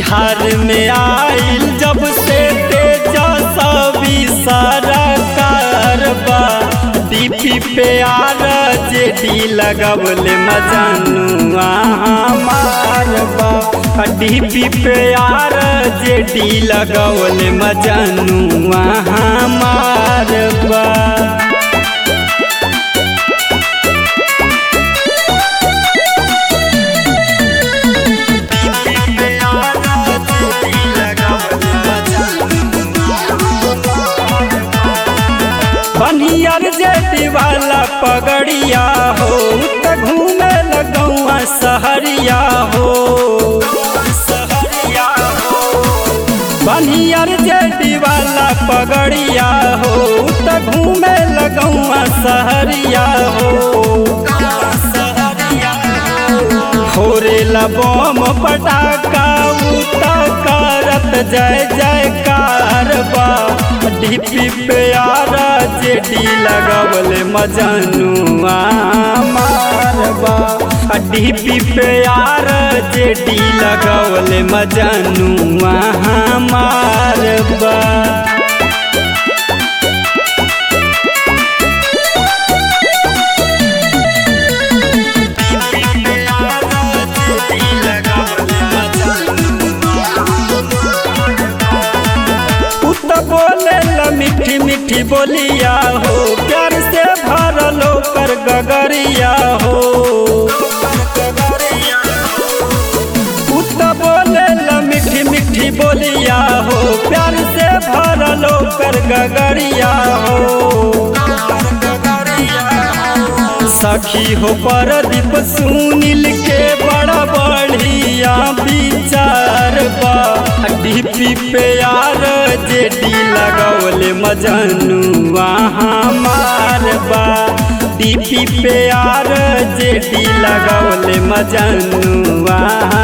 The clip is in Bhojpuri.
बिहार में आइल जब से तेजस्वी सरकार बा डीपी पे आर जेडी लगवले मजनुआ हमार बा डीपी पे आर जेडी लगवले मजनुआ हमार बा बनियर जेती वाला पगड़िया हो त घूमे लगौआ सहरिया हो बनियर जेती वाला पगड़िया हो त घूमे लगौआ सहरिया हो होरे बम पटाखा उता करत जय जयकार बा डीपी पे आरा जेडी लगवले मजनुआ मारबा डीपी पे आरा जेडी लगवले मजनुआ मारबा पुत बोले ल मीठी मीठी बोलिया हो प्यार से भरलो कर गगरिया हो पुत बोले ल मीठी मीठी बोलिया हो प्यार से भरलो कर गगरिया हो सखी हो परदीप सुनील के बड़ा बढ़िया विचार बा डीपी पे यार जेडी लगवले मजनुआ हमार बा डीपी पे यार जेडी लगवले मजनुआ